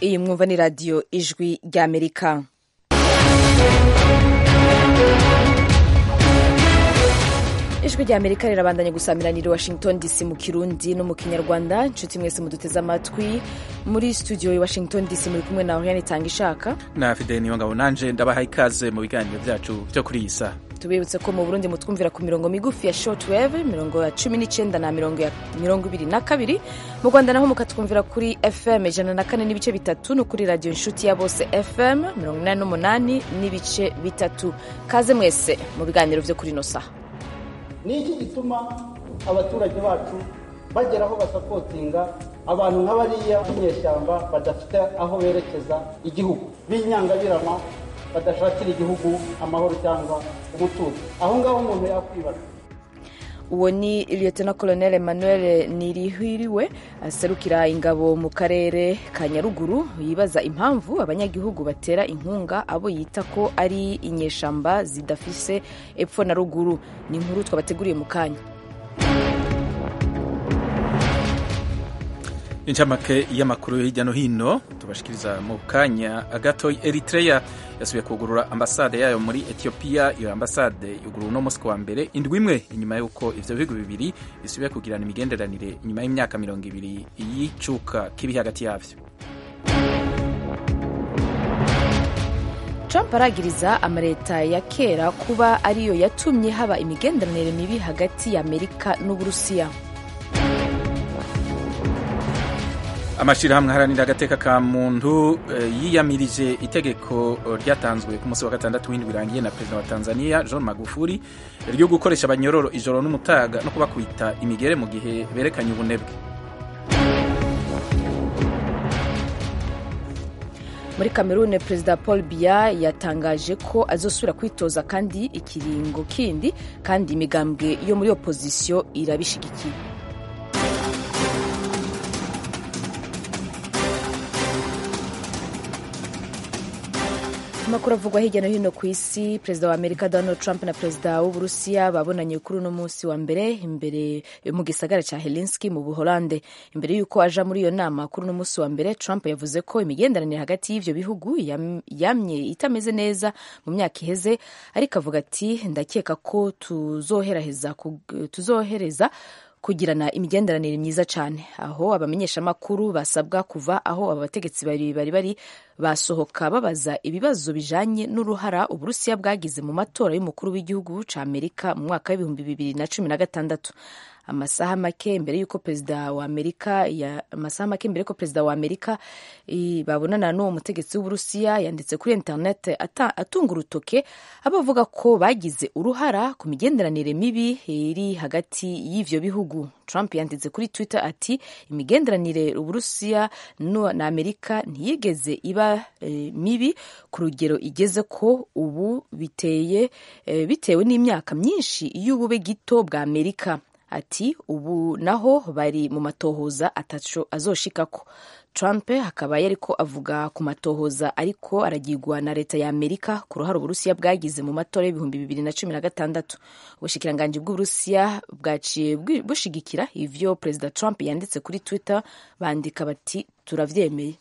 iyi mwumva ni radiyo ijwi ry'amerika ijwi rya amerika rirabandanya gusamirana washington dc mu kirundi no mu kinyarwanda inshuti mwese muduteze amatwi muri studio i washington dc muri kumwe na oriane itanga ishaka na fideli niyo ngabo nanje ndabaha ikaze mu biganiro byacu byo kuri iyi saha tubibutse ko mu burundi mutwumvira ku mirongo migufi ya shortwave mirongo ya cumi n'icyenda na mirongo ya mirongo ibiri na kabiri mu rwanda naho mukatwumvira kuri fm ijana na kane n'ibice bitatu no kuri radiyo inshuti ya bose fm mirongo inani n'umunani n'ibice bitatu kaze mwese mu biganiro byo kuri ino saha ni iki gituma abaturage bacu bagera aho basapotinga abantu nk'abariya b'inyeshyamba badafite aho berekeza igihugu b'inyangabirama badashakira igihugu amahoro cyangwa umutuzo aho ngaho umuntu yakwibaza uwo ni lieutenant colonel emmanuel nirihiriwe aserukira ingabo mu karere ka nyaruguru yibaza impamvu abanyagihugu batera inkunga abo yita ko ari inyeshamba zidafise epfo na ruguru ni inkuru twabateguriye mu kanya incamake y'amakuru hirya no hino tubashikiriza mu kanya gato eritrea yasubiye kugurura ambasade yayo muri etiyopiya iyo ambasade yugurura uno munsi wa mbere indwi imwe inyuma y'uko ivyo bihugu bibiri bisubiye kugirana imigenderanire inyuma y'imyaka mirongo ibiri y'icuka kiri hagati yavyo trump aragiriza amaleta ya kera kuba ariyo yatumye haba imigenderanire mibi hagati ya amerika n'uburusiya amashirahamwe aharanira agateka ka muntu yiyamirije itegeko ryatanzwe ku munsi wa gatandatu w'indwi irangiye na perezida wa tanzania john magufuli ryo gukoresha abanyororo ijoro n'umutaga no kubakwita imigere mu gihe berekanye ubunebwe muri kamerune perezida paul biya yatangaje ko azosubira kwitoza kandi ikiringo kindi kandi imigambwe yo muri opozisiyo irabishigikiye amakuru avugwa hirya no hino ku isi perezida wa amerika donald trump na perezida w'uburusiya babonanye kuri uno munsi wa mbere imbere mu gisagara cya helinski mu buholande imbere y'uko aja muri iyo nama kuri uno munsi wa mbere trump yavuze ko imigenderanire hagati y'ivyo bihugu yamye itameze neza mu myaka iheze ariko avuga ati ndakeka ko tuzohereza tuzohereza kugirana imigenderanire myiza cyane aho abamenyeshamakuru basabwa kuva aho aba bategetsi bari bari bari basohoka babaza ibibazo bijanye n'uruhara uburusiya bwagize mu matora y'umukuru w'igihugu ca amerika mu mwaka w'ibihumbi bibiri na cumi na gatandatu amasaha make mbere y'uko perezida wa amerika ya amasaha make mbere y'uko perezida wa amerika babonana n'uwo mutegetsi w'uburusiya yanditse kuri internet atunga urutoke abavuga ko bagize uruhara ku migenderanire mibi iri hagati y'ivyo bihugu trump yanditse kuri twitter ati imigenderanire uburusiya na amerika ntiyigeze iba e, mibi ku rugero igeze ko ubu biteye e, bitewe n'imyaka myinshi y'ubube gito bwa amerika ati ubu naho bari mu matohoza ataco azoshikako trump akaba yariko avuga ku matohoza ariko aragirwa na leta ya amerika ku ruhare uburusiya bwagize mu matora y'ibihumbi bibiri na cumi na gatandatu ubushikiranganji bw'uburusiya bwaciye bushigikira ivyo perezida trump yanditse kuri twitter bandika bati turavyemeye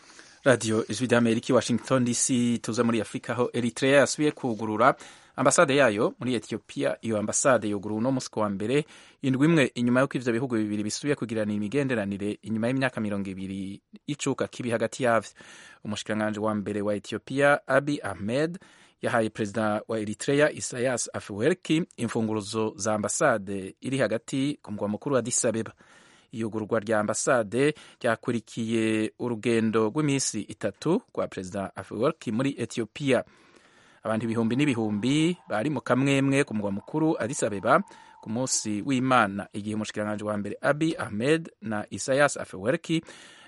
radiyo ijwi ry'amerika i washington dc tuze muri afurika aho eritrea yasubiye kugurura ambasade yayo muri etiyopiya iyo ambasade yuguru uno munsi wa mbere indwi imwe inyuma y'uko ivyo bihugu bibiri bisubiye kugirana imigenderanire inyuma y'imyaka mirongo ibiri icuka kibi hagati yavyo umushikiranganji wa mbere wa etiyopiya abi ahmed yahaye perezida wa eritrea isayas afwerki imfunguruzo za ambasade iri hagati ku mugwa mukuru wa addis abeba iyugurwa rya ambasade ryakurikiye urugendo rw'iminsi itatu rwa perezida afwerki muri etiyopiya abantu ibihumbi n'ibihumbi bari mu kamwemwe ku mugwa mukuru Addis Abeba ku munsi w'Imana igihe umushikiranganji wa mbere Abiy Ahmed na Isaias Afwerki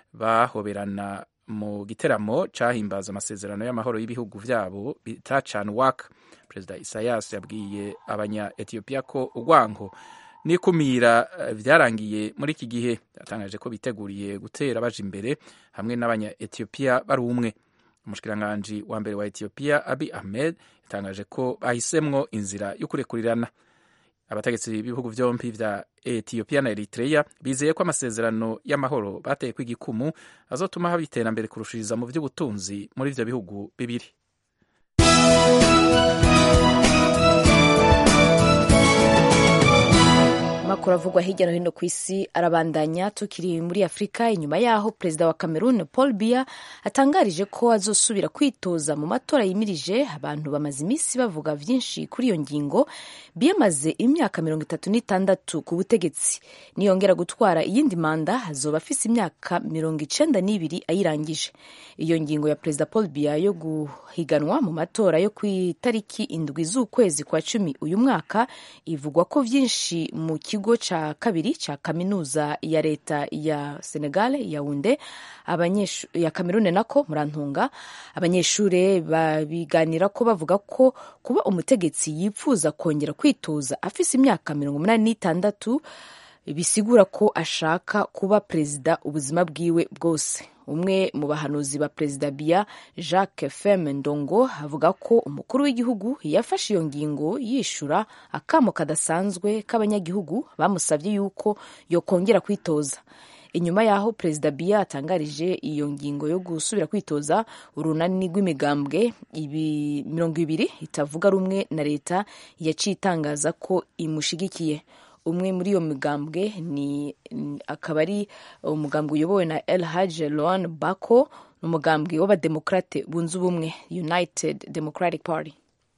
bahoberana mu giteramo cahimbaza amasezerano y'amahoro y'ibihugu vyabo bita CANWAC. Perezida Isaias yabwiye abanya Ethiopia ko urwango n'ikumira vyarangiye muri iki gihe yatangaje ko biteguriye gutera baje imbere hamwe n'abanya Ethiopia bari umwe umushikiranganji wa mbere wa etiyopiya abi ahmed yatangaje ko bahisemwo inzira yo kurekurirana abategetsi b'ibihugu byombi vya etiyopiya na eritreya bizeye ko amasezerano y'amahoro bateye ko igikumu azotuma haba iterambere kurushiriza mu by'ubutunzi muri ivyo bihugu bibiri amakuru avugwa hirya no hino ku isi arabandanya tukiri muri afurika inyuma yaho perezida wa cameroon paul biya atangarije ko azosubira kwitoza mu matora yimirije abantu bamaze iminsi bavuga vyinshi kuri iyo ngingo biya amaze imyaka mirongo itatu n'itandatu ku butegetsi niyongera gutwara iyindi manda azoba afise imyaka mirongo icenda n'ibiri ayirangije iyo ngingo ya perezida paul biya yo guhiganwa mu matora yo ku itariki indwi z'ukwezi kwa cumi uyu mwaka ivugwa ko vyinshi mu kigo ca kabiri ca kaminuza ya leta ya Senegal Yaounde ya Cameroon nako murantunga abanyeshure babiganira ko bavuga ko kuba umutegetsi yipfuza kongera kwitoza afise imyaka mirongo umunani n'itandatu bisigura ko ashaka kuba perezida ubuzima bwiwe bwose umwe mu bahanuzi ba perezida biya jacques feme ndongo avuga ko umukuru w'igihugu yafashe iyo ngingo yishura akamo kadasanzwe k'abanyagihugu bamusabye yuko yokongera kwitoza inyuma y'aho perezida biya atangarije iyo ngingo yo gusubira kwitoza urunani rw'imigambwe ibi mirongo ibiri itavuga rumwe na leta yaciye itangaza ko imushigikiye umwe muri iyo migambwe ni akaba ari umugambwe uyobowe na El Hadj Loan Bako ni umugambwe w'abademokrate bunze ubumwe United Democratic Party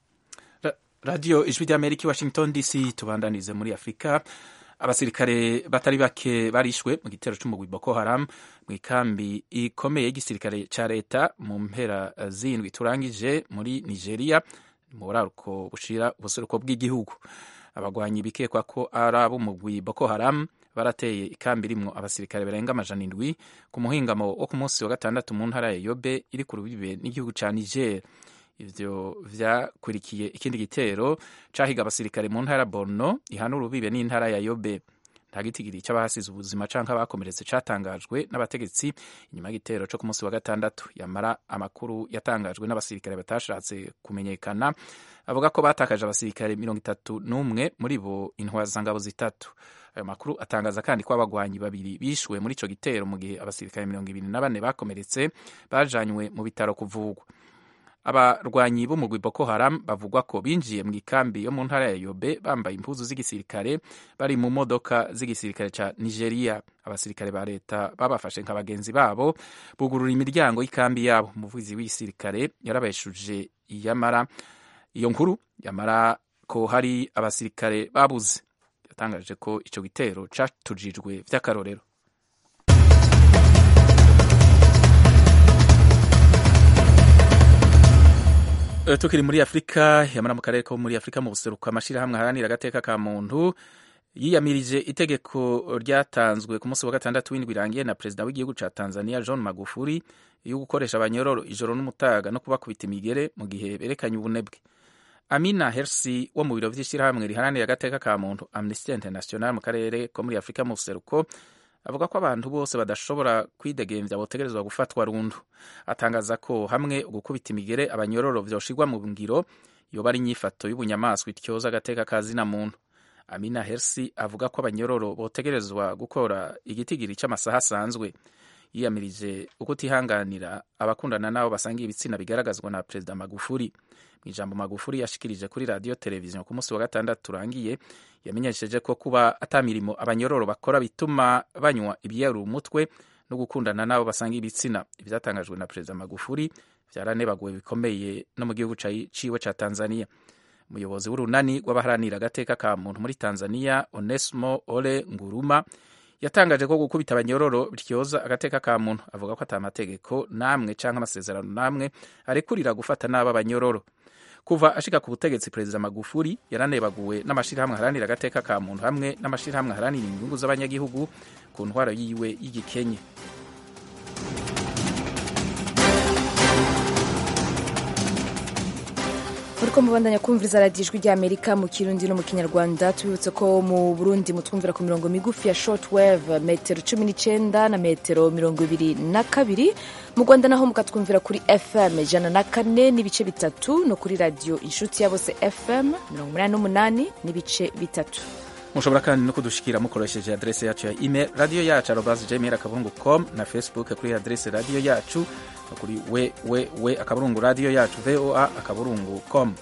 radiyo ijwi ry'amerika i washington dc tubandanize muri afurika abasirikare batari bake barishwe mu gitero c'umugwi boko haram mu ikambi ikomeye y'igisirikare ca leta mu mpera zindwi turangije muri nigeria mu buraruko bushira ubuseruko bw'igihugu abagwanyi bikekwa ko ari ab'umugwi boko haram barateye ikambi irimwo abasirikare barenga amajana indwi ku muhingamo wo ku munsi wa gatandatu mu ntara ya yobe iri ku rubibe n'igihugu ca niger ivyo vyakurikiye ikindi gitero cahiga abasirikare mu ntara borno ihana urubibe n'intara ya yobe nta gitigiri c'abahasize ubuzima canke abakomeretse catangajwe n'abategetsi inyuma y'igitero co ku munsi wa gatandatu yamara amakuru yatangajwe n'abasirikare batashatse kumenyekana avuga ko batakaje abasirikare mirongo itatu n'umwe muri bo intwazangabo zitatu ayo makuru atangaza kandi ko abagwanyi babiri bishwe muri ico gitero mu gihe abasirikare mirongo ibiri na bane bakomeretse bajanywe mu bitaro kuvugwa abarwanyi b'umugwi boko haram bavugwa ko binjiye mu ikambi yo mu ntara ya yobe bambaye impuzu z'igisirikare bari mu modoka z'igisirikare ca nigeria abasirikare ba leta babafashe nka bagenzi babo bugurura imiryango y'ikambi yabo umuvugizi w'igisirikare yarabeshuje yamara iyo nkuru yamara ko hari abasirikare babuze yatangaje ko ico gitero catujijwe vy'akarorero tukiri muri afurika yamara mu karere ko muri afurika mu buseruko amashyirahamwe aharanira agateka ka muntu yiyamirije itegeko ryatanzwe ku munsi wa gatandatu w'indwi irangiye na perezida w'igihugu ca tanzania john magufuli yo gukoresha abanyororo ijoro n'umutaga no kubakubita imigere mu gihe berekanye ubunebwe amina hersi wo mu biro vy'ishyirahamwe riharanira agateka ka muntu amnesty international mu karere ko muri afurika mu buseruko avuga ko abantu bose badashobora kwidegemvya botegerezwa gufatwa rundu atangaza ko hamwe gukubita imigere abanyororo vyoshirwa mu ngiro yoba ari inyifato y'ubunyamaswa ityoza agateka ka zina muntu amina hersi avuga ko abanyororo botegerezwa gukora igitigiri c'amasaha asanzwe yiyamirije ukutihanganira abakundana n'abo basangiye ibitsina bigaragazwa na perezida magufuri mu ijambo magufuri yashikirije kuri radiyo televiziyo ku munsi wa gatandatu urangiye yamenyesheje ko kuba atamirimo abanyororo bakora bituma banywa ibiyarura umutwe no gukundana n'abo basangiye ibitsina ivyatangajwe na perezida magufuri vyaranebaguwe bikomeye no mu gihugu ciwe ca tanzania umuyobozi w'urunani rw'abaharanira agateka ka muntu muri tanzania onesmo ole nguruma yatangaje ko gukubita abanyororo bityoza agateka ka muntu avuga ko ata mategeko namwe canke amasezerano namwe arekurira gufata nabi abanyororo kuva ashika ku butegetsi perezida magufuri yaranebaguwe n'amashirahamwe aharanira agateka ka muntu hamwe n'amashirahamwe aharanira inyungu z'abanyagihugu ku ntwaro yiwe y'igikenye muriko mubandanya kumviriza radiyo ijwi ry'amerika mu kirundi no mu kinyarwanda tubibutse ko mu burundi mutwumvira ku mirongo migufi ya short wave metero cumi n'icenda na metero mirongo ibiri na kabiri mu rwanda naho mukatwumvira kuri fm ijana na kane n'ibice bitatu no kuri radiyo inshuti ya bose fm mirongo umunani n'umunani n'ibice bitatu mushobora kandi no kudushikira mukoresheje adrese yacu ya email radiyo yacu arobas gmail akaburungu com na facebook kuri adrese radiyo yacu no kuri www akaburungu radiyo yacu voa akaburungu com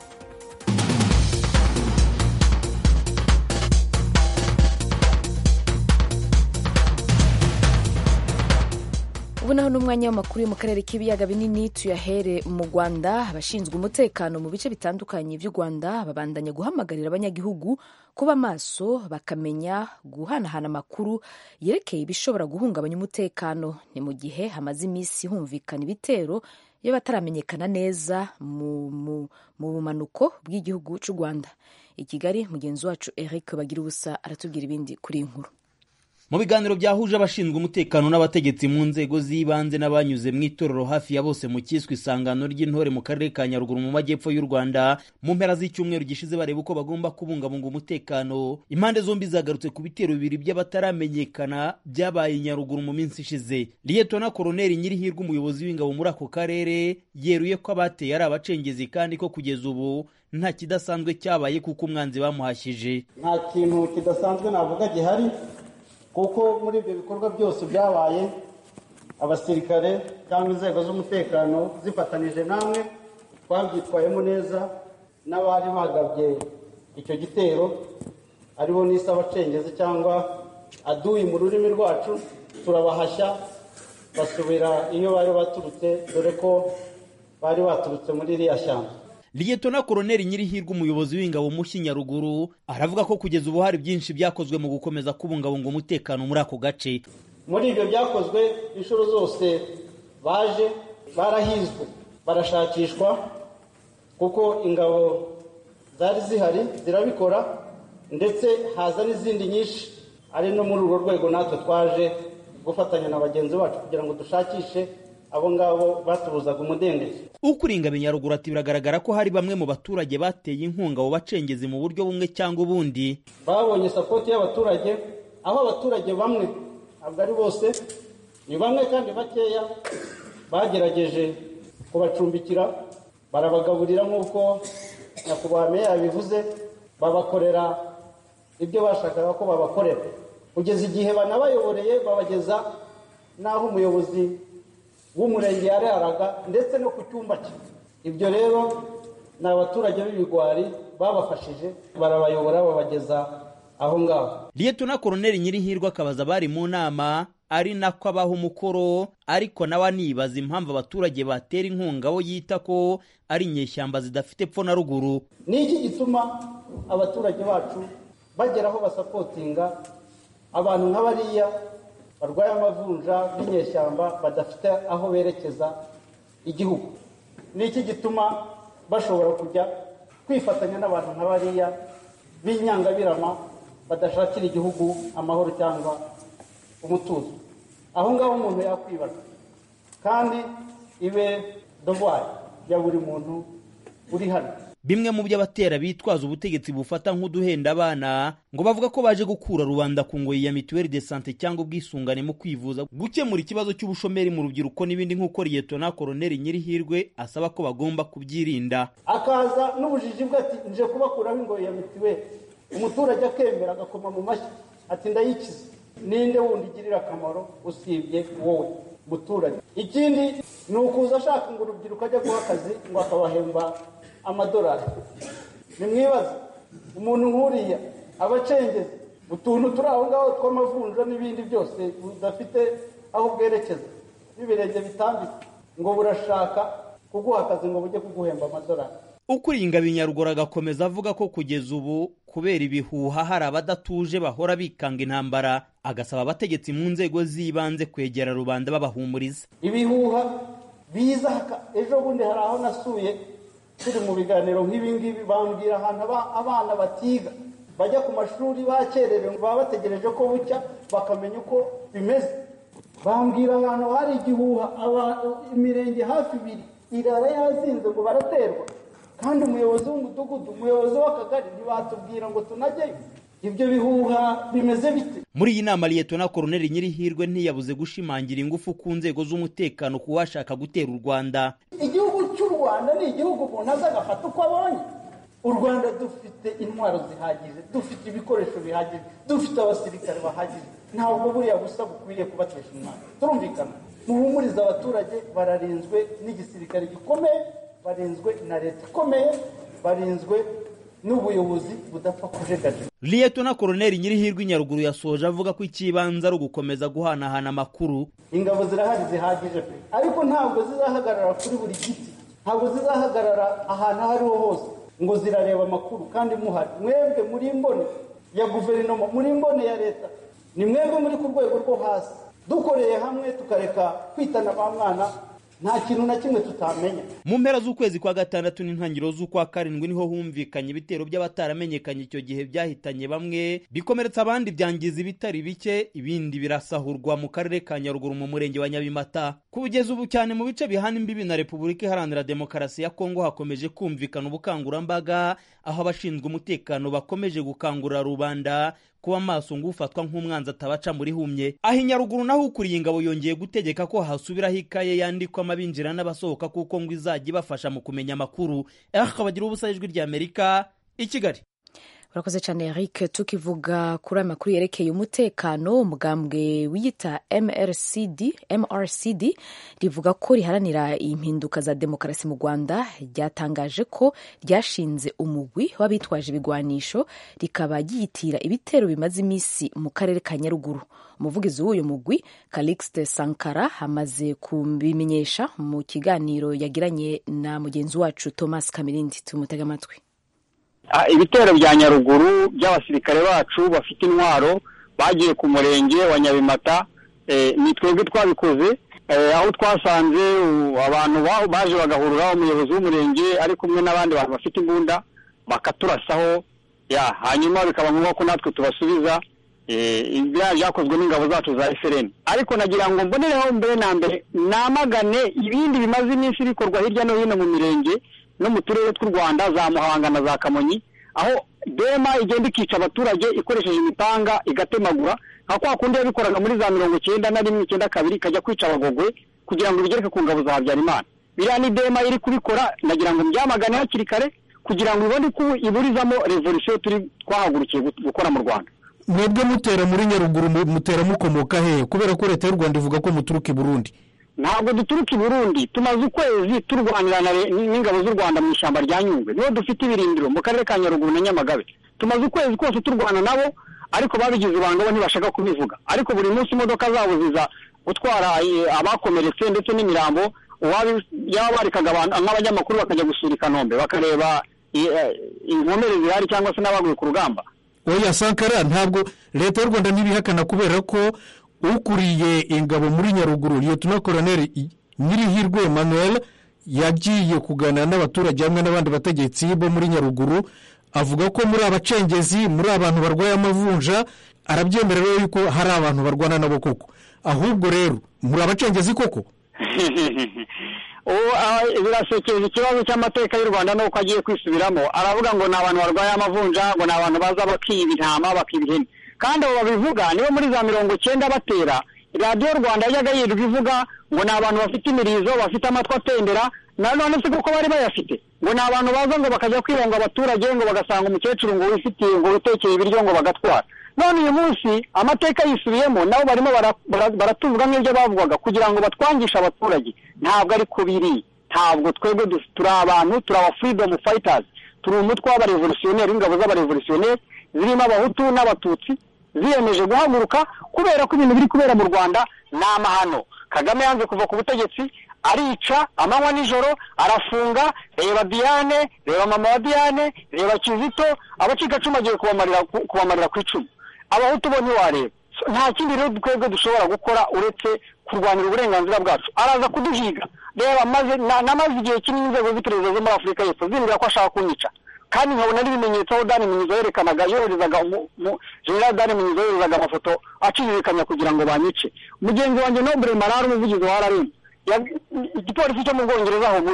ubu naho n'umwanya w'amakuru yo mu karere k'ibiyaga binini tuyahere mu rwanda abashinzwe umutekano mu bice bitandukanye by'u rwanda babandanya guhamagarira abanyagihugu kuba maso bakamenya guhanahana amakuru yerekeye ibishobora guhungabanya umutekano ni mu gihe hamaze iminsi humvikana ibitero iyo bataramenyekana neza mu bumanuko bw'igihugu cy'u rwanda i kigali mugenzi wacu eric bagira ubusa aratubwira ibindi kuri iyi nkuru mu biganiro byahuje abashinzwe umutekano n'abategetsi mu nzego z'ibanze n'abanyuze mu itorero hafi ya bose mu cyiswe isangano ry'intore mu karere ka nyaruguru mu majyepfo y'u rwanda mu mpera z'icyumweru gishize bareba uko bagomba kubungabunga umutekano impande zombi zagarutse ku bitero bibiri by'abataramenyekana byabaye nyaruguru mu minsi ishize liyetona koroneri nyirihirwe umuyobozi w'ingabo muri ako karere yeruye ko abateye ari abacengezi kandi ko kugeza ubu nta kidasanzwe cyabaye kuko umwanzi bamuhashyije nta kintu kidasanzwe navuga gihari kuko muri ibyo bikorwa byose byabaye abasirikare cyangwa inzego z'umutekano zifatanije namwe twabyitwayemo neza n'abari bagabye icyo gitero aribo n'isi abacengezi cyangwa aduyi mu rurimi rwacu turabahashya basubira iyo bari baturutse dore ko bari baturutse muri iriya shyamba liyetona koroneri nyirihirwe umuyobozi w'ingabo mushyi nyaruguru aravuga ko kugeza ubu hari byinshi byakozwe mu gukomeza kubungabunga umutekano muri ako gace muri ibyo byakozwe inshuro zose baje barahizwe barashakishwa kuko ingabo zari zihari zirabikora ndetse haza n'izindi nyinshi ari no muri urwo rwego natwe twaje gufatanya na bagenzi bacu kugira ngo dushakishe abo ngabo batubuzaga umudendezo ukuringa binyaruguru ati biragaragara ko hari bamwe mu baturage bateye inkunga abo bacengezi mu buryo bumwe cyangwa ubundi babonye sapoti y'abaturage aho abaturage bamwe ntabwo ari bose ni bamwe kandi bakeya bagerageje kubacumbikira barabagaburira nk'uko nyakubahwa meya yabivuze babakorera ibyo bashakaga ko babakorera kugeza igihe banabayoboreye babageza n'aho umuyobozi w'umurenge yararaga ndetse no ku cyumba cye ibyo rero ni abaturage b'ibigwari babafashije barabayobora babageza aho ngaho liyetona koroneri nyirihirwe akabaza abari mu nama ari nako abaha umukoro ariko nawe anibaza impamvu abaturage batera inkunga abo yita ko ari inyeshyamba zidafite epfo na ruguru ni iki gituma abaturage bacu bagera aho basapotinga abantu nk'abariya barwaye amavunja b'inyeshyamba badafite aho berekeza igihugu ni iki gituma bashobora kujya kwifatanya n'abantu nka bariya b'inyangabirama badashakira igihugu amahoro cyangwa umutuzo aho ngaho umuntu yakwibaza kandi ibe dovwari ya buri muntu uri hano bimwe mu byo abatera bitwaza ubutegetsi bufata nk'uduhenda abana ngo bavuga ko baje gukura rubanda ku ngoyi ya mituweli de sante cyangwa ubwisungane mu kwivuza gukemura ikibazo cy'ubushomeri mu rubyiruko n'ibindi nk'uko liyetona koroneri nyirihirwe asaba ko bagomba kubyirinda akaza n'ubujiji bwe ati nje kubakuraho ingoyi ya mituweli umuturage akemera agakoma mu mashyi ati ndayikize ninde wundi igirira akamaro usibye wowe muturage ikindi ni ukuza ashaka ngo urubyiruko ajya guha akazi ngo akabahemba amadolari nimwibaze umuntu nk'uriya abacengezi utuntu turi aho ngaho tw'amavunja n'ibindi byose budafite aho bwerekeza n'ibirenge bitambitse ngo burashaka kuguha akazi ngo bujye kuguhemba amadolari ukuringa binyaruguru agakomeza avuga ko kugeza ubu kubera ibihuha hari abadatuje bahora bikanga intambara agasaba abategetsi mu nzego z'ibanze kwegera rubanda babahumuriza ibihuha biza ejo bundi hari aho nasuye turi mu biganiro nk'ibi ngibi bambwira ahantu abana batiga bajya ku mashuri bakererewe baba bategereje ko bucya bakamenya uko bimeze bambwira ahantu hari igihuha imirenge hafi ibiri irara yazinze ngo baraterwa kandi umuyobozi w'umudugudu umuyobozi w'akagari ntibatubwira ngo tunajyeyo ibyo bihuha bimeze bite muri iyi nama liyetona koroneli nyirihirwe ntiyabuze gushimangira ingufu ku nzego z'umutekano ku washaka gutera u rwanda igihugu cy'u rwanda ni igihugu umuntu aza agafata uko abonye u rwanda dufite intwaro zihagije dufite ibikoresho bihagije dufite abasirikare bahagije ntabwo buriya busa bukwiriye kubatesha umwana turumvikana muhumurize abaturage bararinzwe n'igisirikare gikomeye barinzwe na leta ikomeye barinzwe n'ubuyobozi budapfa kujegajega liyetona koroneli nyirihirwe nyaruguru yasoje avuga ko icy'ibanze ari ugukomeza guhanahana amakuru ingabo zirahari zihagije pe ariko ntabwo zizahagarara kuri buri giti ntabwo zizahagarara ahantu aho ariho hose ngo zirareba amakuru kandi muhari mwebwe muri mbone ya guverinoma muri mbone ya leta ni mwebwe muri ku rwego rwo hasi dukoreye hamwe tukareka kwitana ba mwana nta kintu na kimwe tutamenya mu mpera z'ukwezi kwa gatandatu n'intangiriro z'ukwa karindwi niho humvikanye ibitero by'abataramenyekanye icyo gihe byahitanye bamwe bikomeretsa abandi byangiza ibitari bike ibindi birasahurwa mu karere ka nyaruguru mu murenge wa nyabimata kugeza ubu cyane mu bice bihana imbibi na repubulika iharanira demokarasi ya kongo hakomeje kumvikana ubukangurambaga aho abashinzwe umutekano bakomeje gukangurira rubanda kuba maso ngo ufatwa nk'umwanzi atabaca muri humye aho inyaruguru naho ukuriye ingabo yongeye gutegeka ko hasubiraho ikaye yandikwamo abinjira n'abasohoka kuko ngo izajya ibafasha mu kumenya amakuru akabagira ubusa ijwi ry'amerika i kigali urakoze cyane eric tukivuga kuri aya makuru yerekeye umutekano umugambwe wiyita mrcd mrcd rivuga ko riharanira impinduka za demokarasi mu rwanda ryatangaje ko ryashinze umugwi w'abitwaje ibigwanisho rikaba ryiyitira ibitero bimaze iminsi mu karere ka nyaruguru umuvugizi w'uyu mugwi calixte sankara amaze kubimenyesha mu kiganiro yagiranye na mugenzi wacu thomas kamirindi tumutega amatwi ibitero bya nyaruguru by'abasirikare bacu bafite intwaro bagiye ku murenge wa nyabimata ni twebwe twabikoze aho twasanze abantu baje bagahurura umuyobozi w'umurenge ari kumwe n'abandi bantu bafite imbunda bakaturasaho hanyuma bikaba ngombwa ko natwe tubasubiza ibyaha byakozwe n'ingabo zacu za efereni ariko nagira ngo mbonereho mbere na mbere namagane ibindi bimaze iminsi bikorwa hirya no hino mu mirenge no mu turere tw'u rwanda za muhanga na za kamonyi aho dema igenda ikica abaturage ikoresheje imipanga igatemagura nka kwa kundi yabikoraga muri za mirongo icyenda na rimwe icyenda kabiri ikajya kwica abagogwe kugira ngo bigereke ku ngabo za habyarimana biriya ni dema iri kubikora nagira ngo mbyamagane hakiri kare kugira ngo ibone ko iburizamo revolisiyo turi twahagurukiye gukora mu rwanda mwebwe mutera muri nyaruguru mutera mukomoka hehe kubera ko leta y'u rwanda ivuga ko muturuka i burundi ntabwo duturuka i burundi tumaze ukwezi turwanira n'ingabo z'u rwanda mu ishyamba rya nyungwe niho dufite ibirindiro mu karere ka nyaruguru na nyamagabe tumaze ukwezi kose turwana nabo ariko babigize ibanga bo ntibashaka kubivuga ariko buri munsi imodoka zabo ziza gutwara abakomeretse ndetse n'imirambo yaba barikaga nk'abanyamakuru bakajya gusura i kanombe bakareba inkomere zihari cyangwa se n'abaguye ku rugamba oya sankara ntabwo leta y'u rwanda ntibihakana kubera ko ukuriye ingabo muri nyaruguru liyetona koroneri nyirihirwe emmanuel yagiye kuganira n'abaturage hamwe n'abandi bategetsi bo muri nyaruguru avuga ko muri abacengezi muri abantu barwaye amavunja arabyemera rero yuko hari abantu barwana nabo koko ahubwo rero muri abacengezi koko birasekeje ikibazo cy'amateka y'u rwanda nuko agiye kwisubiramo aravuga ngo ni abantu barwaye amavunja ngo ni abantu baza bakiba intama bakiba ihene kandi abo babivuga nibo muri za mirongo icyenda batera radiyo rwanda yajyaga yirirwa ivuga ngo ni abantu bafite imirizo bafite amatwi atendera nanone se kuko bari bayafite ngo ni abantu baza ngo bakajya kwibanga abaturage ngo bagasanga umukecuru ngo wifitiye ngo witekeye ibiryo ngo bagatwara none uyu munsi amateka yisubiyemo nabo barimo baratuvuga nk'ibyo bavugaga kugira ngo batwangishe abaturage ntabwo ari ko biri ntabwo twebwe turi abantu turi aba freedom fighters turi umutwe w'abarevolutionneri w'ingabo z'abarevolutionneri zirimo abahutu n'abatutsi ziyemeje guhaguruka kubera ko ibintu biri kubera mu rwanda ni amahano kagame yanze kuva ku butegetsi arica amanywa nijoro arafunga reba diane reba mama wa diane reba kizito abacikacumu agiye kubamarira ku icumu abahutu bo ntiwareba nta kindi rero twebwe dushobora gukora uretse kurwanira uburenganzira bwacu araza kuduhiga reba namaze igihe kinini inzego z'iperereza zo muri afurika y'epfo zimbwira ko ashaka kunyica kandi nkabona n'ibimenyetso aho dani minyizo yerekanaga yoherezaga general dani minyizo yoherezaga amafoto acirikanya kugira ngo banyice mugenzi wanjye nobure marara umuvugizi wa rrm igipolisi cyo mu bwongereza aho muri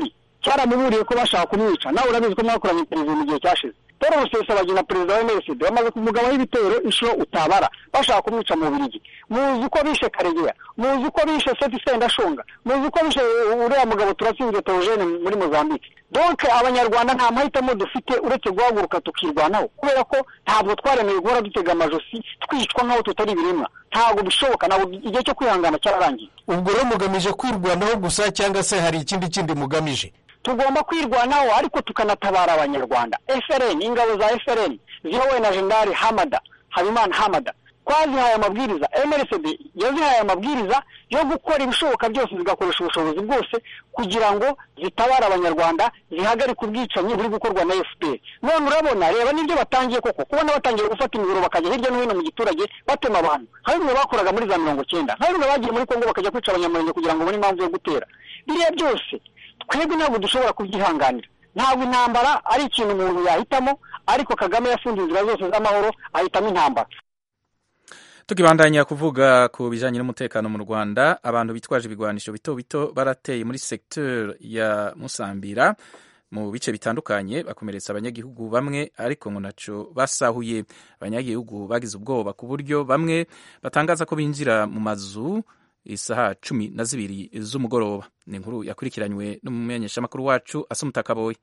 cyaramuburiye ko bashaka kumwica nawe urabizi ko mwakoranye perezida mu gihe cyashize paul rusesabagina perezida wa msd bamaze kumugabaho ibitero inshuro utabara bashaka kumwica mu bubirigi muzi uko bishe karegeya muzi uko bishe seti sendashonga muzi uko bishe uriya mugabo turatsinze teogene muri mozambique donc abanyarwanda nta mahitamo dufite uretse guhaguruka tukirwanaho kubera ko ntabwo twaremeye guhora dutega amajosi twicwa nk'aho tutari ibiremwa ntabwo bishoboka ntabwo igihe cyo kwihangana cyararangiye ubwo rero mugamije kwirwanaho gusa cyangwa se hari ikindi kindi mugamije tugomba kwirwanaho ariko tukanatabara abanyarwanda frn ingabo za frn ziyobowe na jenerali hamada habimana hamada twazihaye amabwiriza mrsd yazihaye amabwiriza yo gukora ibishoboka byose zigakoresha ubushobozi bwose kugira ngo zitabare abanyarwanda zihagarike ubwicanyi buri gukorwa na fpr none urabona reba n'ibyo batangiye koko kubona batangiye gufata imiburo bakajya hirya no hino mu giturage batema abantu nka bimwe bakoraga muri za mirongo cyenda nka bimwe bagiye muri kongo bakajya kwica abanyamurenge kugira ngo babone impamvu yo gutera biriya byose twebwe ntabwo dushobora kubyihanganira ntabwo intambara ari ikintu umuntu yahitamo ariko kagame yafunze inzira zose z'amahoro ahitamo intambara tukibandanya kuvuga ku bijyanye n'umutekano mu rwanda abantu bitwaje ibigwanisho bito bito barateye muri secteur ya musambira mu bice bitandukanye bakomeretsa abanyagihugu bamwe ariko ngo naco basahuye abanyagihugu bagize ubwoba ku buryo bamwe batangaza ko binjira mu mazu isaha cumi na zibiri z'umugoroba ni inkuru yakurikiranywe n'umumenyeshamakuru wacu asa umutakaboye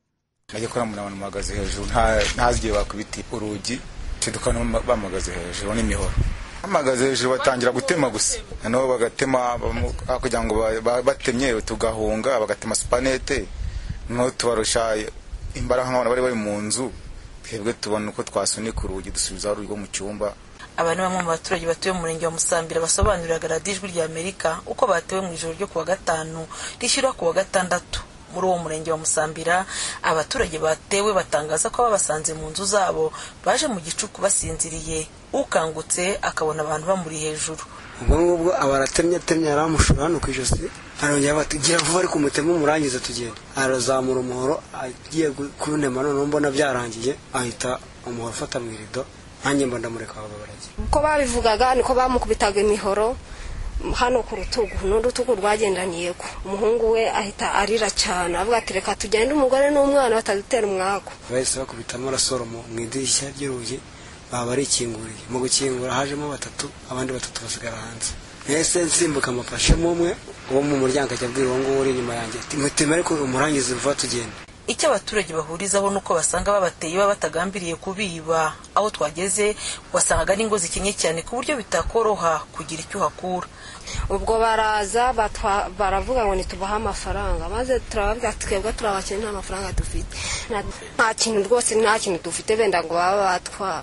najya kubona umuntu abantu bahagaze hejuru ntazi igihe bakubita urugi tukabona bamuhagaze hejuru n'imihoro bahagaze hejuru batangira gutema gusa noneho bagatema kugira ngo batemye tugahunga bagatema supanete noneho tubarusha imbaraga nk'abantu bari bari mu nzu twebwe tubona uko twasunika urugi dusubizaho urugi rwo mu cyumba aba ni bamwe mu baturage batuye mu murenge wa musambira basobanuriraga radiyo ijwi rya amerika uko batewe mu ijoro ryo kuwa gatanu rishyira kuwa gatandatu muri uwo murenge wa musambira abaturage batewe batangaza ko babasanze mu nzu zabo baje mu gicuku basinziriye ukangutse akabona abantu bamuri hejuru ubwo ngubwo aba aratemye atemye aramushura hano ku ijosi arongera bati gira vuba ariko umutema umurangiza tugenda arazamura umuhoro agiye kuntema noneho mbona byarangiye ahita umuhoro ufata mu irido nanjye mba ndamureka baba baragiye uko babivugaga niko bamukubitaga imihoro hano ku rutugu n'urutugu rwagendaniye ko umuhungu we ahita arira cyane avuga ati reka tugende umugore n'umwana batadutera umwaku bahise bakubitamo rasoro mu idirishya ry'urugi baba barikinguriye mu gukingura hajemo batatu abandi batatu basigara hanze mbese nsimbuka amafashemo umwe uwo mu muryango ajya abwira uwo nguwo uri inyuma yanjye ati muteme ariko umurangiza vuba tugenda icyo abaturage bahurizaho ni uko basanga babateye baba batagambiriye kubiba aho twageze wasangaga n'ingo zikenye cyane ku buryo bitakoroha kugira icyo uhakura ubwo baraza baravuga ngo ntitubahe amafaranga maze turababwira twebwe turabakene nta mafaranga dufite nta kintu rwose nta kintu dufite benda ngo baba batwara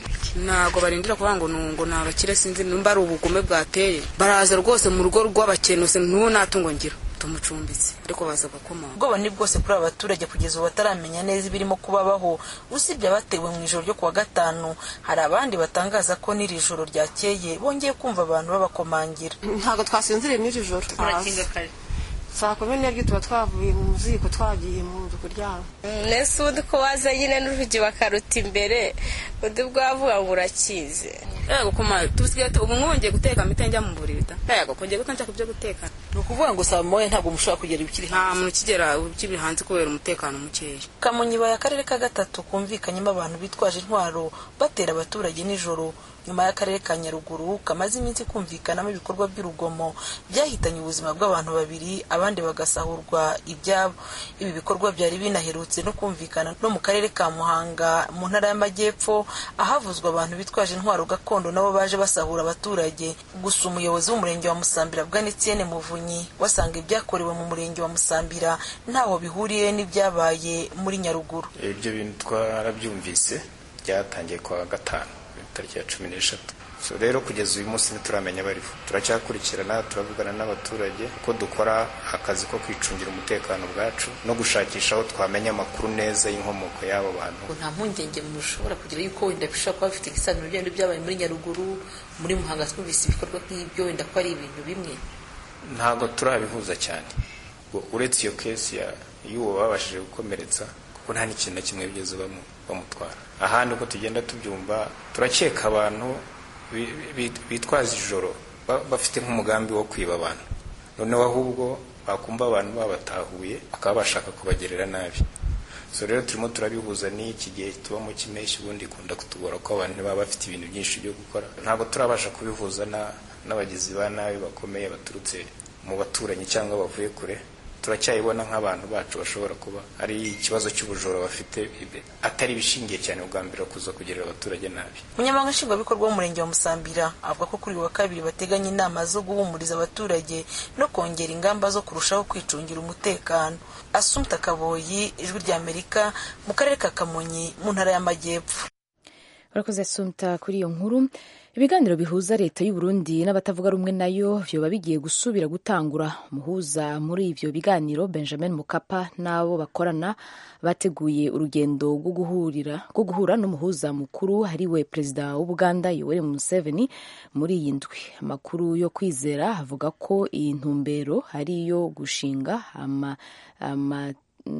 ntabwo barindira kuvuga ngo ngo ni abakire sinzi nimba ari ubugome bwateye baraza rwose mu rugo rw'abakene n'uwo nta tungo ngira tumucumbitse ariko baza gukoma ubwoba ni bwose kuri aba baturage kugeza ubu bataramenya neza ibirimo kubabaho usibye abatewe mu ijoro ryo kuwa gatanu hari abandi batangaza ko n'iri joro ryakeye bongeye kumva abantu babakomangira ntabwo twasinziriye muri iri joro saa kumi n'ebyiri tuba twavuye mu ziko twagiye mu nzu kuryama nese ubundi ko waza nyine n'urugi bakaruta imbere undi bwavuga ngo urakize yego kuma tusigaye ubu mwongeye guteka mite njya mu buriri da yego kongeye gutangira kubyo guteka ni ukuvuga ngo saa moya ntabwo mushobora kugera ibikiri nta muntu ukigera ukiri hanze kubera umutekano mukeya kamonyi baye akarere ka gatatu kumvikanyemo abantu bitwaje intwaro batera abaturage nijoro nyuma y'akarere ka nyaruguru kamaze iminsi kumvikanamo ibikorwa by'urugomo byahitanye ubuzima bw'abantu babiri abandi bagasahurwa ibyabo ibi bikorwa byari binaherutse no kumvikana no mu karere ka muhanga mu ntara y'amajyepfo ahavuzwa abantu bitwaje intwaro gakondo nabo baje basahura abaturage gusa umuyobozi w'umurenge wa musambira bwanetienne muvunyi wasanga ibyakorewe mu murenge wa musambira ntaho bihuriye n'ibyabaye muri nyaruguru ibyo bintu twarabyumvise byatangiye kuwa gatanu tariki ya cumi n'eshatu so rero kugeza uyu munsi ntituramenya bariho turacyakurikirana turavugana n'abaturage ko dukora akazi ko kwicungira umutekano bwacu no gushakisha aho twamenya amakuru neza y'inkomoko y'abo bantu nta mpungenge mushobora kugira yuko wenda bishobora kuba bifite igisanzwe n'ibyo byabaye muri nyaruguru muri muhanga twumvise ibikorwa nk'ibyo wenda ko ari ibintu bimwe ntabwo turabihuza cyane uretse iyo kesi y'uwo babashije gukomeretsa kuko nta n'ikintu na kimwe bigeze bamutwara ahandi uko tugenda tubyumva turakeka abantu bitwaza ijoro bafite nk'umugambi wo kwiba abantu noneho ahubwo bakumva abantu babatahuye bakaba bashaka kubagerera nabi so rero turimo turabihuza n'iki gihe tubamo cy'impeshyi ubundi ikunda kutugora ko abantu baba bafite ibintu byinshi byo gukora ntabwo turabasha kubihuza n'abagizi ba nabi bakomeye baturutse mu baturanyi cyangwa bavuye kure turacyayibona nk'abantu bacu bashobora kuba ari ikibazo cy'ubujura bafite atari ibishingiye cyane bwa mbere kuza kugerera abaturage nabi umunyamabanga nshingwabikorwa w'umurenge wa musambira avuga ko kuri uyu wa kabiri bateganya inama zo guhumuriza abaturage no kongera ingamba zo kurushaho kwicungira umutekano asumta kaboyi ijwi ry'amerika mu karere ka kamonyi mu ntara y'amajyepfo urakoze asumta kuri iyo nkuru ibiganiro bihuza leta y'u Burundi n'abatavuga rumwe nayo vyoba bigiye gusubira gutangura umuhuza muri ivyo biganiro benjamin mukapa n'abo bakorana bateguye urugendo rwo guhurira rwo guhura n'umuhuza mukuru ariwe perezida w'ubuganda yoweri museveni muri iyi ndwi amakuru yo kwizera avuga ko iyi ntumbero ari iyo gushinga ama, ama,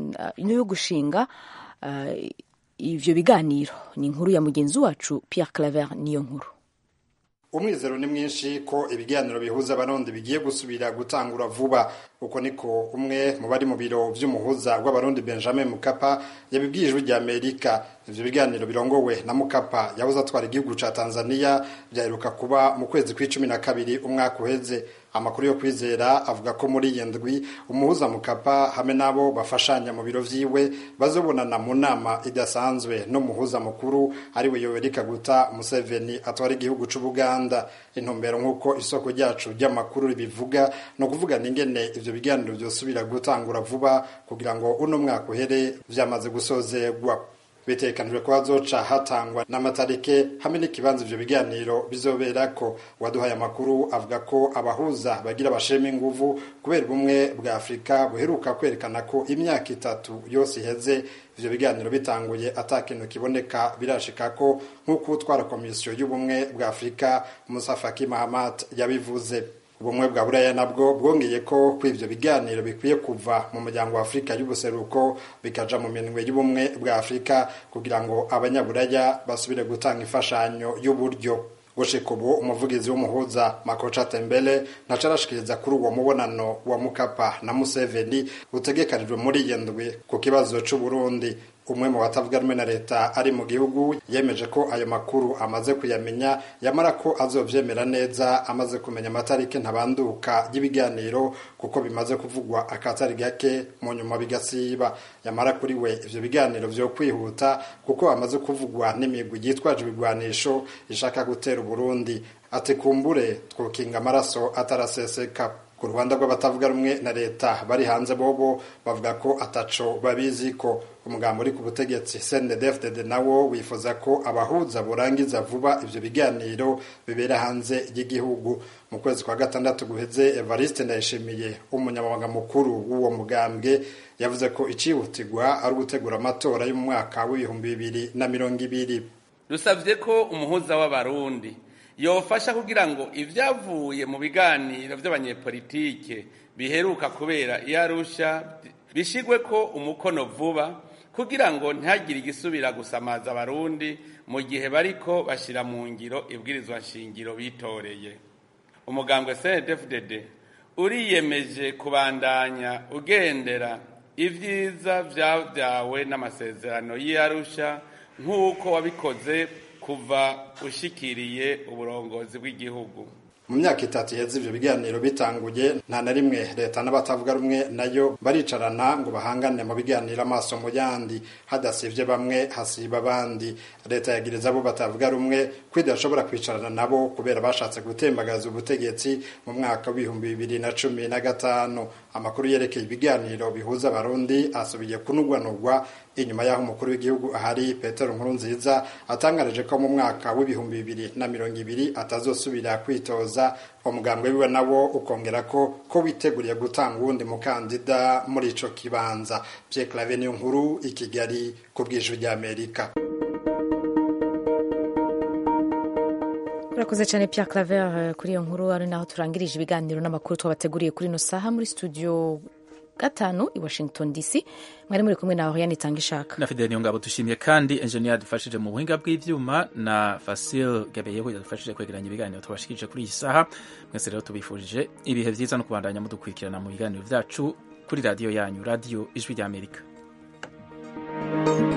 yo gushinga uh, ivyo biganiro ni inkuru ya mugenzi wacu Pierre Claver niyo nkuru umwizero ni mwinshi ko ibiganiro bihuza abarundi bigiye gusubira gutangura vuba uko niko umwe mu bari mu biro vy'umuhuza w'abarundi benjamin mukapa yabibwiye ijwi rya amerika ivyo biganiro birongowe na mukapa yahoze atwara igihugu ca tanzania vyaheruka kuba mu kwezi kw'icumi na kabiri umwaka uheze amakuru yo kwizera avuga ko muri iyi ndwi umuhuza mukapa hamwe n'abo bafashanya mu biro vyiwe bazobonana mu nama idasanzwe n'umuhuza mukuru ariwe yoweri kaguta museveni atwara igihugu c'ubuganda intumbero nk'uko isoko ryacu ry'amakuru ribivuga ni ukuvugana ingene ivyo biganiro vyosubira gutangura vuba kugira ngo uno mwaka uhere vyamaze gusozegwa bitekanijwe ko hazoca hatangwa n'amatarike hamwe n'ikibanza ivyo biganiro bizoberako waduhaye amakuru avuga ko abahuza bagira bashema inguvu kubera ubumwe bwa afurika buheruka kwerekana ko imyaka itatu yose iheze ivyo biganiro bitanguye ata kintu kiboneka birashika ko nk'uko utwara komisiyo y'ubumwe bwa afurika musa faki mahamat yabivuze ubumwe bwa buraya nabwo bwongeye ko ko ivyo biganiro bikwiye kuva mu muryango wa afurika y'ubuseruko bikaja mu minwe y'ubumwe bwa afurika kugira ngo abanyaburaya basubire gutanga imfashanyo y'uburyo gushika ubu umuvugizi w'umuhuza makoca tembele ntaco arashikiriza kuri uwo mubonano wa mukapa na museveni utegekanijwe muri iyi ndwi ku kibazo c'uburundi umwe mu batavuga rumwe na leta ari mu gihugu yemeje ko ayo makuru amaze kuyamenya yamara ko azovyemera neza amaze kumenya amatariki ntabanduka y'ibiganiro kuko bimaze kuvugwa akatari gake mu nyuma bigasiba yamara kuri we ivyo biganiro vyo kwihuta kuko amaze kuvugwa n'imigwi yitwaje ibigwanisho ishaka gutera uburundi ati kumbure twokinga amaraso ataraseseka ku ruhande rw'abatavuga rumwe na leta bari hanze bobo bavuga ko ataco babizi ko umugambo uri ku butegetsi CNDD-FDD nawo wifuza ko abahuza borangiza vuba ivyo biganiro bibera hanze y'igihugu mu kwezi kwa gatandatu guheze Evariste Ndayishimiye umunyamabanga mukuru w'uwo mugambwe yavuze ko icihutirwa ari ugutegura amatora y'umwaka w'ibihumbi bibiri na mirongo ibiri dusavye ko umuhuza w'abarundi yofasha kugira ngo ivyavuye mu biganiro vy'abanyepolitike biheruka kubera iyo arusha bishigwe ko umukono vuba kugira ngo ntihagire igisubira gusamaza abarundi mu gihe bariko bashira mu ngiro ibwirizwa nshingiro bitoreye umugambwe CNDD-FDD uriyemeje kubandanya ugendera ivyiza vyavyawe n'amasezerano y'Arusha nk'uko wabikoze kuva ushikiriye uburongozi bw'igihugu mu myaka itatu iheze ivyo biganiro bitanguye nta na rimwe leta n'abatavuga rumwe nayo baricarana ngo bahangane mu biganiro amaso mu yandi hadasivye bamwe hasiba abandi leta yagiriza abo batavuga rumwe ko idashobora kwicarana nabo kubera bashatse gutembagaza ubutegetsi mu mwaka w'ibihumbi bibiri na cumi na gatanu amakuru yerekeye ibiganiro bihuza abarundi asubiye kunugwanugwa inyuma y'aho umukuru w'igihugu ahari petero nkurunziza atangarije ko mu mwaka w'ibihumbi bibiri na mirongo ibiri atazosubira kwitoza umugambwe wiwe nawo ukongera ko ko witeguriye gutanga uwundi mukandida muri ico kibanza Pierre Claver niyo nkuru i Kigali ku bw'ijwi ry'Amerika urakoze cyane Pierre Claver kuri iyo nkuru ari naho turangirije ibiganiro n'amakuru twabateguriye kuri ino saha muri studio gatanu i washington dc mwari muri kumwe na oriane itanga ishaka na fideli niyo ngabo dushimiye kandi enjeniyeri yadufashije mu buhinga bw'ibyuma na fasil gabeyeho yadufashije kwegeranya ibiganiro tubashikirije kuri iyi saha mwese rero tubifurije ibihe byiza no kubandanya mudukurikirana mu biganiro byacu kuri radiyo yanyu radiyo ijwi ry'amerika thank you